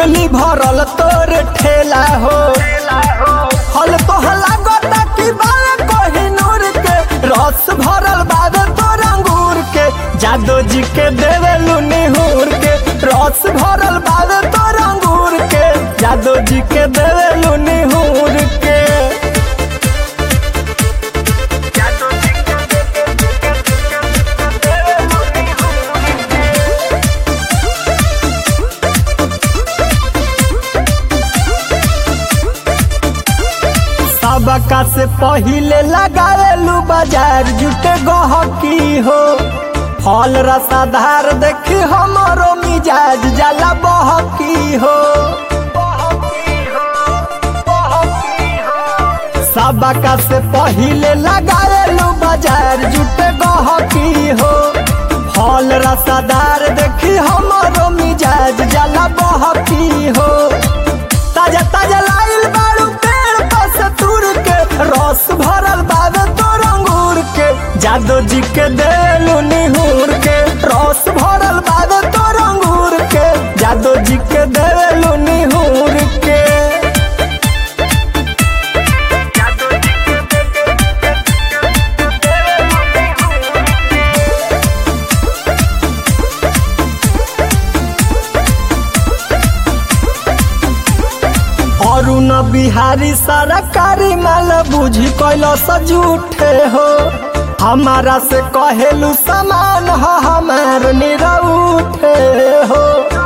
totally भरल तोर ठेला हो हल तो लागता कि बाल कोहिनूर के रस भरल बाबे तोर अंगूर के जादो जी के देवेलू निहूर के रस भरल बाबे तोर अंगूर के जादो जी के देवेलू निहूर के सबका से पहिले लगावेलू बाजार जुटे गहकी हो फल रसाधार देखी हमरो मिजाज जाला बहकी हो सबका से पहिले लगावेलू बाजार जुटे गहकी हो फल रसादार देखी हमरो मिजाज जाला बहकी हो ताजा ताजा लाइल बाड़ू पेड़ पास तुर के रस भरल बाबे तोर अंगूर के जादो जी के देलू निहूर के रस भरल बाबे तोर अंगूर के जादो जी के देलू निहूर के अरुण बिहारी सरकारी माल बुझी कैलो सजूठे हो हमारा से कहेलू समान हो हमार निरउठे हो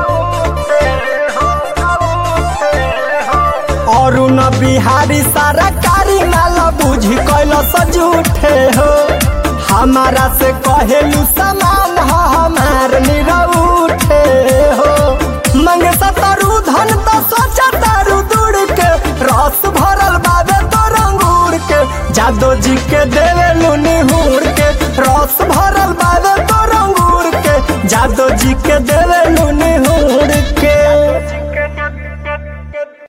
अरुण बिहारी सरकारी माल बुझी कैलो सजूठे हो हमारा से कहेलू समान